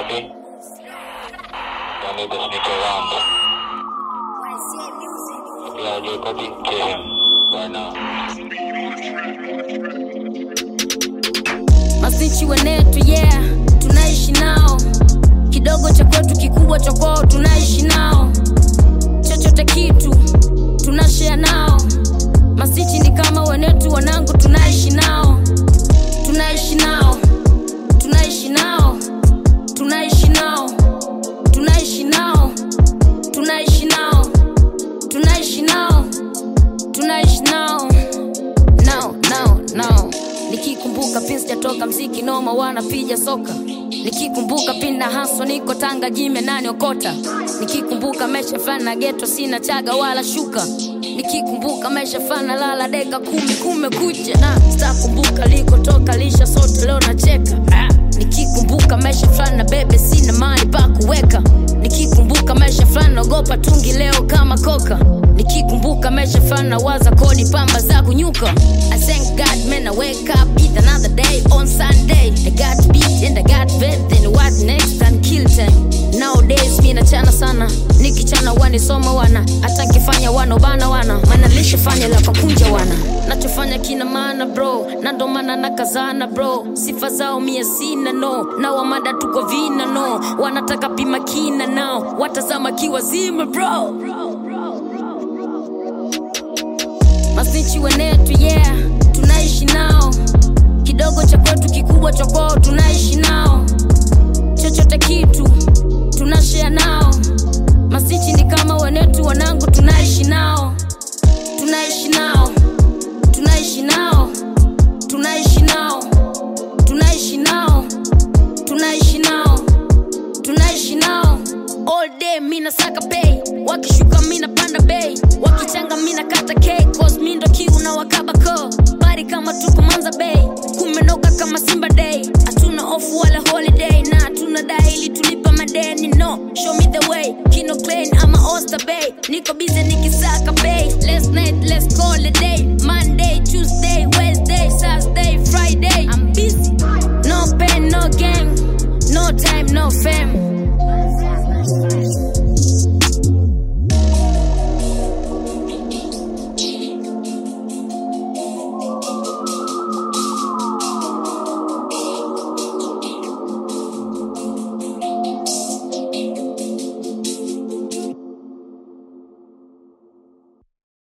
copy. Y'all need to sneak around. Yeah, do copy. Kill him right now. Masichi wenetu yeah, tunaishi nao. Kidogo cha kwetu, kikubwa cha kwao, tunaishi nao. Chochote kitu tunashare nao. Masichi ni kama wenetu, wanangu, tunaishi nao, tunaishi nao, tunaishi nao, tunaishi nao, tunaishi nao, tunaishi nao, tunaishi nao, tunaishi nao now, now, now. Nikikumbuka pin sijatoka mziki noma wanapiga soka Nikikumbuka pin na haso niko Tanga jime nani okota Nikikumbuka mesha fana geto sina chaga wala shuka Nikikumbuka mesha fana lala deka kumi kumekucha na sitakumbuka likotoka lisha sote leo nacheka ah. Nikikumbuka mesha fulani bebe sina mali pa kuweka Nikikumbuka mesha fulani naogopa tungi leo kama koka Nikikumbuka mesha fulani waza kodi pamba za kunyuka I thank God man I wake up eat another day on Sunday I got beat and I got fed then what next and kill time Nowadays mi nachana sana nikichana wanisoma wana hata nkifanya wanobana wana maana lishafanya la kakunja wana nachofanya kina maana bro na ndo maana nakazana bro sifa zao mia sina no na wamada tuko vina no wanataka pima kina nao watazama kiwazima bro masnichi wenetu yeah tunaishi nao kidogo cha kwetu kikubwa cha kwao tunaishi nao chochote kitu tunashare nao masichi ni kama wenetu wanangu tunaishi nao tunaishi nao tunaishi nao tunaishi nao tunaishi nao tunaishi nao tunaishi nao all day mina saka pay wakishuka mina panda bei wakichanga mina kata k cause mi ndo kiu na wakabako bari kama tuko manza bay kumenoka kama simba day hatuna off wala holiday na hatuna daili tulipa madeni no show me the way kino clean ama oyster bay niko busy nikisaka bay let's night let's call it day